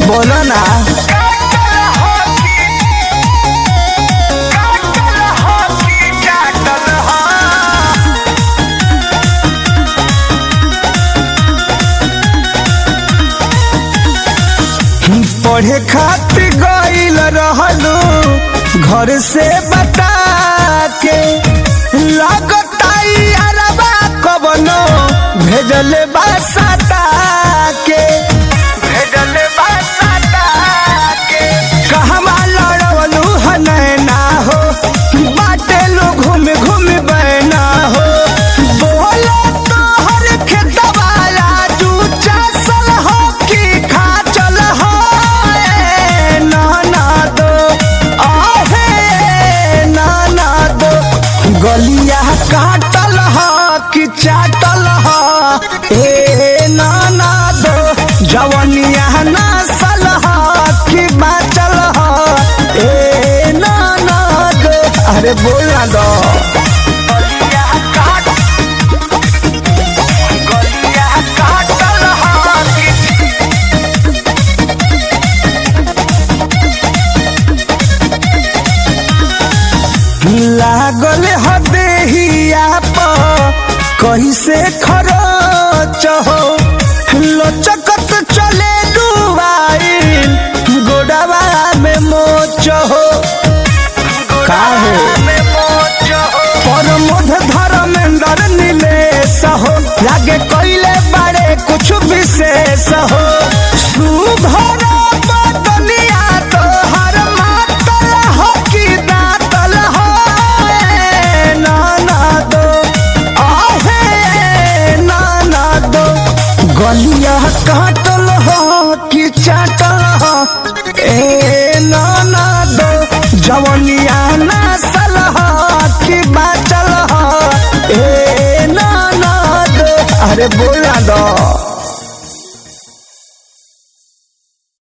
बोलो ना पढ़े खातिर गईल रहलू घर से बता के लगताई अरबा कबनो भेजले बासता के भेजले बासता के कहवा लड़वलू हनैना हो बाटे लो घूम घूम बैना हो बोलो तोहर खेतवाला जू चासल हो कि खा चल हो ए नाना दो आहे नाना दो गलिया काटल ह कि चाटल ह ए नाना दो जवनिया नसल ह कि बाचल ह ए नाना दो अरे बोल ना दो गलिया काट गलिया काटल ह कि लागल हदेहिया पर कैसे खरच हो लचकत चले डुबाइल गोडवा में मोच हो काहे परमोध धर्मेंद्र नीलेश हो लागे कैले बड़े कुछ विशेष हो सुभर बदनिया तोहर मातल हो कि दातल हो ए नाना दो आहे नाना दो गलिया काटल हो कि चाटल हो ए नाना दो जवनिया नसल हो कि बाचल हो ए नाना दो अरे बोला दो